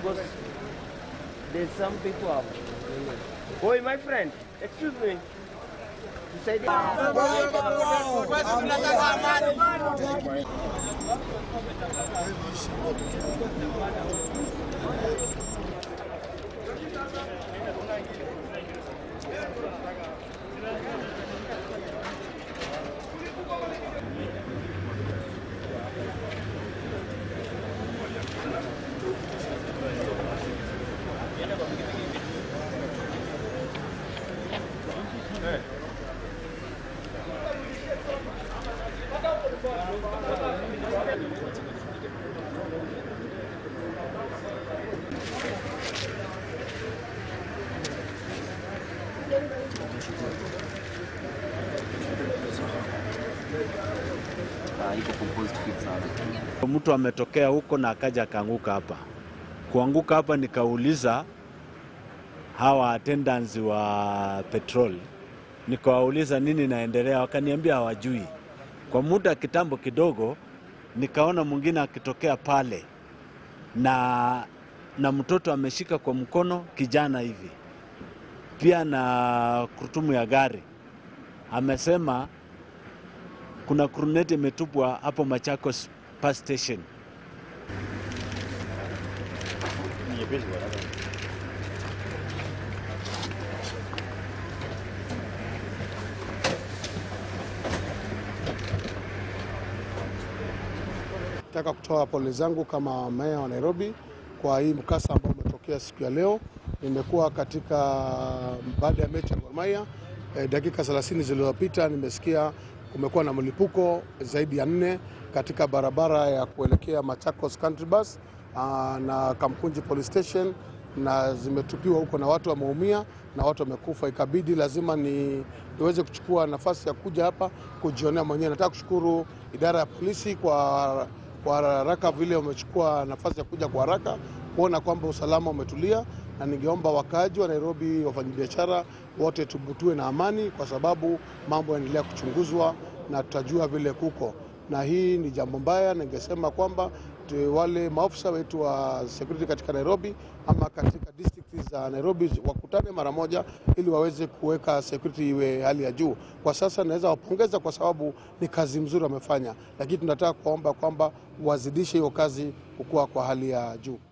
because there's some people have. Boy, my friend, excuse me. Tusaidie. iko composed fit sana. Mtu ametokea huko na akaja akaanguka hapa. Kuanguka hapa, nikauliza hawa attendants wa petrol, nikawauliza nini naendelea, wakaniambia hawajui. Kwa muda kitambo kidogo, nikaona mwingine akitokea pale na na mtoto ameshika kwa mkono kijana hivi, pia na kurutumu ya gari. Amesema kuna kruneti imetupwa hapo Machakos Bus Station. Nataka kutoa pole zangu kama meya wa Nairobi kwa hii mkasa ambao umetokea siku ya leo. Nimekuwa katika baada ya mechi ya Gor Mahia eh, dakika 30 zilizopita nimesikia kumekuwa na mlipuko zaidi ya nne katika barabara ya kuelekea Machakos Country Bus aa, na Kamkunji Police Station na zimetupiwa huko na watu wameumia na watu wamekufa. Ikabidi lazima ni, niweze kuchukua nafasi ya kuja hapa kujionea mwenyewe. Nataka kushukuru idara ya polisi kwa kwa haraka vile wamechukua nafasi ya kuja kwa haraka kuona kwamba usalama umetulia, na ningeomba wakaaji wa Nairobi, wafanyabiashara wote tubutue na amani, kwa sababu mambo yanaendelea kuchunguzwa na tutajua vile kuko na hii ni jambo mbaya. Ningesema kwamba tu- wale maofisa wetu wa security katika Nairobi ama katika district za Nairobi wakutane mara moja ili waweze kuweka security iwe hali ya juu. Kwa sasa naweza wapongeza kwa sababu ni kazi mzuri wamefanya, lakini tunataka kuomba kwamba wazidishe hiyo kazi kukua kwa hali ya juu.